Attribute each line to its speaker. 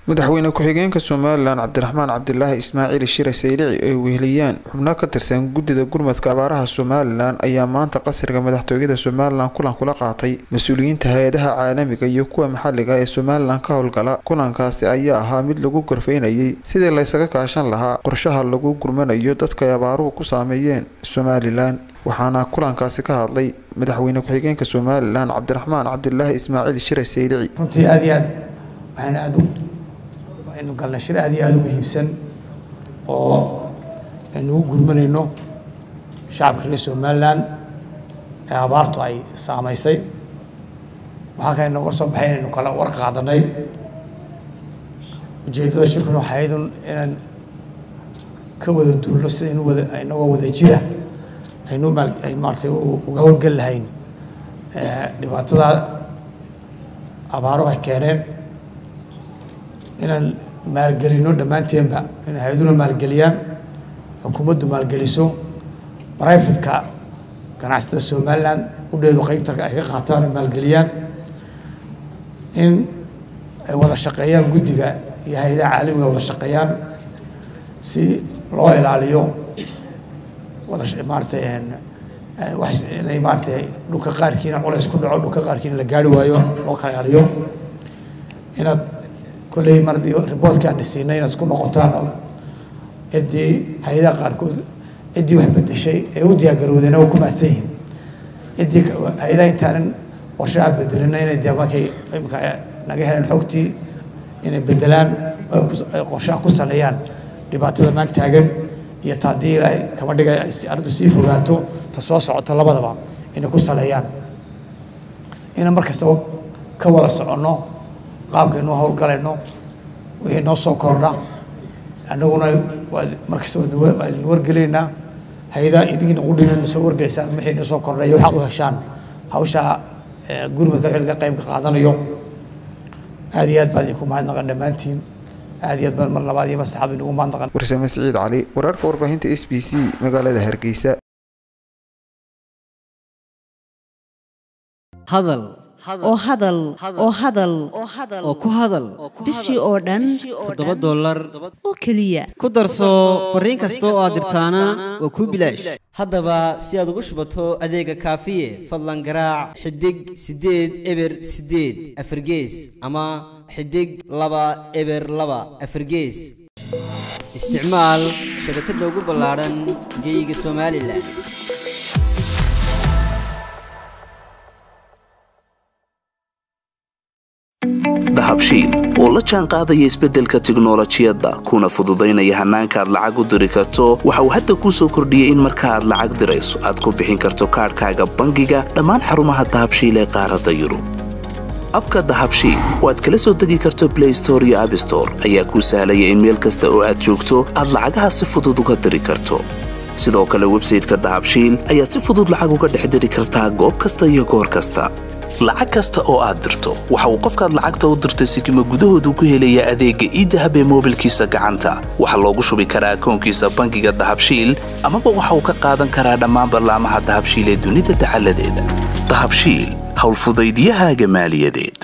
Speaker 1: madaxweyne ku-xigeenka somalilan cabdiraxmaan cabdilaahi ismaaciil shire saylici ay weheliyaan xubno ka tirsan guddida gurmadka abaaraha somalilan ayaa maanta qasriga madaxtooyada somalilan kulan kula qaatay mas-uuliyiinta hay-adaha caalamiga iyo kuwa maxaliga ee somalilan ka howlgala kulankaasi ayaa ahaa mid lagu gorfeynayay sidii laysaga kaashan lahaa qorshaha lagu gurmanayo dadka ay abaaruhu ku saameeyeen somalilan waxaana kulankaasi ka hadlay madaxweyne ku-xigeenka somalilan cabdiraxmaan cabdilaahi ismaaciil shire saylici
Speaker 2: runtii aad iyo aad waxaan aad aynu galnay shir aad iyo aada u muhiimsan oo aynu ugu gurmanayno shacabka reer somalilan ee abaartu ay saamaysay waxaa kale nooga soo baxay inaynu kala war qaadanay ujeeddada shirkuna waxay ahaydun inaan ka wada duulno sidaynu wada inagoo wada jira aynu maal ay maaratay uga howlgeli lahayn dhibaatada abaaruhu ay keeneen inaan maalgelino dhammaanteenba in hay-aduna maalgeliyaan xukuumaddu maalgeliso brifatka ganacsatada somalilan udheedu qeybta ay ka qaataan ay maalgeliyaan in ay wada shaqeeyaan guddiga iyo hay-adaha caalamiga wada shaqeeyaan si loo ilaaliyo wada maaratay wax inay maaratay dhulka qaarkiina culays ku dhaco dhulka qaarkiina la gaari waayo loo kala ilaaliyo inaad kolley mar haddii riboortkaana siinay inaad isku noqotaan oo ciddii hay-adaha qaarkood ciddii wax bedeshay ee u diyaargarowdeen waa ku mahadsan yihiin ciddii hay-adaha intaanan qorshaha bedelina inay dee markay imika naga heleen xogtii inay bedelaan ay qorshaha ku saleeyaan dhibaatada maan taagan iyo ta haddii ilaahay kama dhigay ay arrintu sii fogaato ta soo socoto labadaba inay ku saleeyaan inaan mar kastaba ka wada soconno qaabkaynu howlgalayno wixii noo soo kordha annaguna markasta waanu wargelaynaa hay-adaha idinkiina qudhiina soo wargelaysaan wixii noo soo kordhay waxaad u heshaan hawsha gurmadka wixii laga qayb qaadanayo aad iyo aad baad idinku mahadnaqan dhammaantiin aad iyo aad baan mar labaad iyo mar saxaab inugu mahadnaqan
Speaker 1: warsame siciid cali wararka warbaahinta s b c magaalada hargeysa
Speaker 3: hadal
Speaker 4: oo hadal oo hadal
Speaker 3: oo ku hadal
Speaker 4: bishii oo dhan
Speaker 3: toddoba dollar
Speaker 4: oo keliya
Speaker 3: ku darso fariin kasta oo aad dirtaana waa kuu bilaash haddaba si aad ugu shubato adeega kaafiye fadlan garaac xidig siddeed eber siddeed afargees ama xidig laba eber laba afargees isticmaal shabakadda ugu ballaadhan geyga somalilan
Speaker 5: dahabshiil oo la jaan qaadaya isbeddelka tiknolojiyadda kuna fududaynaya hannaanka aad lacag u diri karto waxa uu hadda kuu soo kordhiyey in marka aad lacag dirayso aad ku bixin karto kaadhkaaga bangiga dhammaan xarumaha dahabshiil ee qaaradda yurub abka dahabshiil oo aad kala soo degi karto blay store iyo abstore ayaa kuu sahlaya in meel kasta oo aad joogto aad lacagaha si fudud uga diri karto sidoo kale websayteka dahabshiil ayaad si fudud lacag uga dhex diri kartaa goob kasta iyo goor kasta lacag kasta oo aad dirto waxa uu qofkaad lacagta u dirtay sikima gudahoodu ku helayaa adeegga iidahab ee moobilkiisa gacanta waxaa loogu shubi karaa akoonkiisa bangiga dahabshiil amaba waxa uu ka qaadan karaa dhammaan ballaamaha dahabshiil ee dunida dacaladeeda dahabshiil howlfudaydyahaaga maaliyadeed